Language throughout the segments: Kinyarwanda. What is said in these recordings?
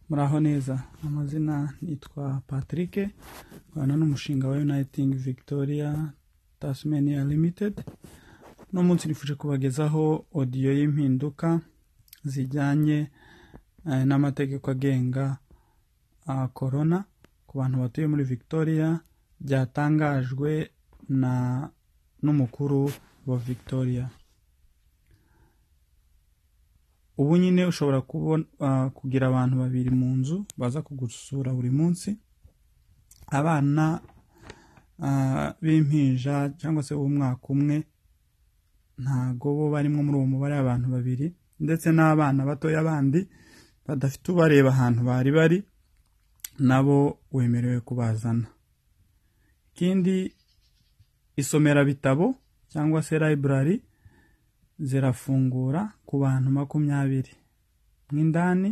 muraho neza amazina nitwa patrick nkorana n'umushinga wa uniting victoria tasmania limited uno munsi nifuje kubagezaho odiyo y'impinduka zijyanye eh, n'amategeko agenga ah, corona ku bantu batuye muri victoria byatangajwe na n'umukuru wa victoria ubu nyine ushobora kubona ah, kugira abantu babiri mu nzu baza kugusura buri munsi abana ah, b'impinja cyangwa se b'umwaka umwe ntago bo barimo muri uwo mubare w'abantu babiri ndetse n'abana batoya bandi badafite ubareba ahantu bari bari nabo wemerewe kubazana ikindi isomera bitabo cyangwa se library zirafungura ku bantu makumyabiri mo indani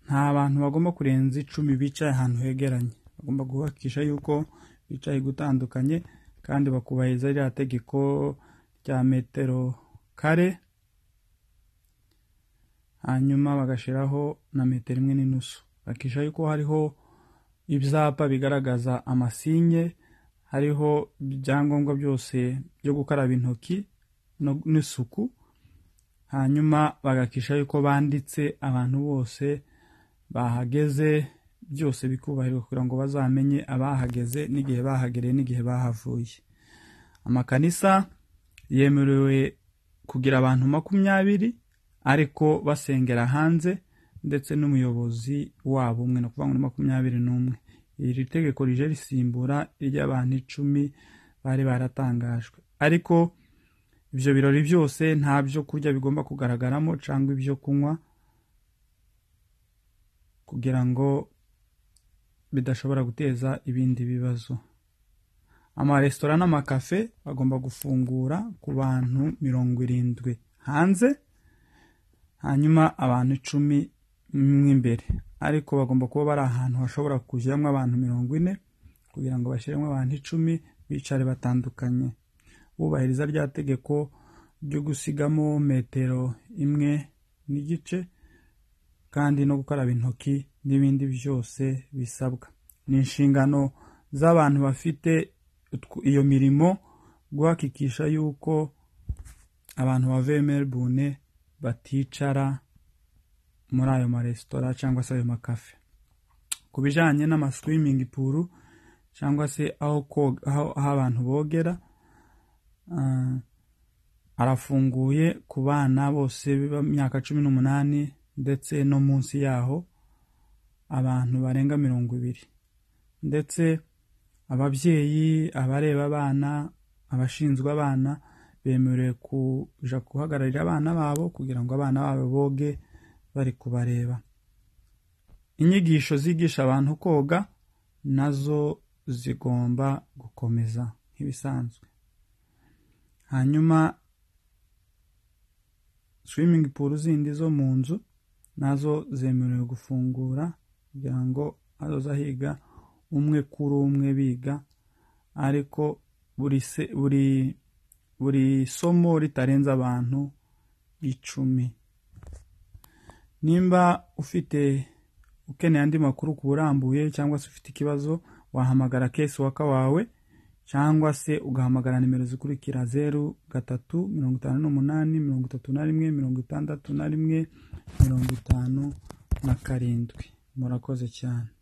nta bantu bagomba kurenza icumi bicaye ahantu hegeranye bagomba kubakisha yuko bicaye gutandukanye kandi bakubahiriza rya tegeko rya metero kare hanyuma bagashyiraho na metero imwe n'inusu bakisha yuko hariho ibyapa bigaragaza amasinye hariho ibyangombwa byose byo gukaraba intoki no- n'isuku hanyuma bagakisha yuko banditse abantu bose bahageze byose bikubahirizwa kugira ngo bazamenye abahageze n'igihe bahagereye n'igihe bahavuye amakanisa yemerewe kugira abantu makumyabiri ariko basengera hanze ndetse n'umuyobozi wabo umwe ni ukuvuga ngo ni makumyabiri n'umwe iri tegeko rije risimbura iry'abantu icumi bari baratangajwe ariko ibyo birori byose nta byo kurya bigomba kugaragaramo cyangwa ibyo kunywa kugira ngo bidashobora guteza ibindi bibazo amaresitora n'amakafe agomba gufungura ku bantu mirongo irindwi hanze hanyuma abantu icumi mo imbere ariko bagomba kuba bari ahantu hashobora kujyamo abantu mirongo ine kugira ngo bashyiremo abantu icumi bicare batandukanye bubahiriza rya tegeko ryo gusigamo metero imwe n'igice kandi no gukaraba intoki n'ibindi byose bisabwa ni inshingano z'abantu bafite utwo- iyo mirimo guhakikisha yuko abantu bavuye melbourne baticara muri ayo maresitora cyangwa se ayo makafe ku bijyanye n'amaswimming pool cyangwa se aho koga- aho aho abantu bogera Ah, arafunguye ku bana bose b'imyaka cumi n'umunani ndetse no munsi yaho abantu barenga mirongo ibiri ndetse ababyeyi abareba abana abashinzwe abana bemerewe kuja guhagararira abana babo kugira ngo abana babo boge bari kubareba inyigisho zigisha abantu koga nazo zigomba gukomeza nk'ibisanzwe hanyuma swimming pool zindi zo mu nzu nazo zemerewe gufungura kugira ngo hazoza higa umwe kuri umwe biga ariko buri se, buri buri somo ritarenze abantu icumi nimba ufite ukeneye andi makuru ku burambuye cyangwa se ufite ikibazo wahamagara kesi waka wawe cyangwa se ugahamagara nimero zikurikira zeru gatatu mirongo itanu n'umunani mirongo itatu na rimwe mirongo itandatu na rimwe mirongo itanu na karindwi murakoze cyane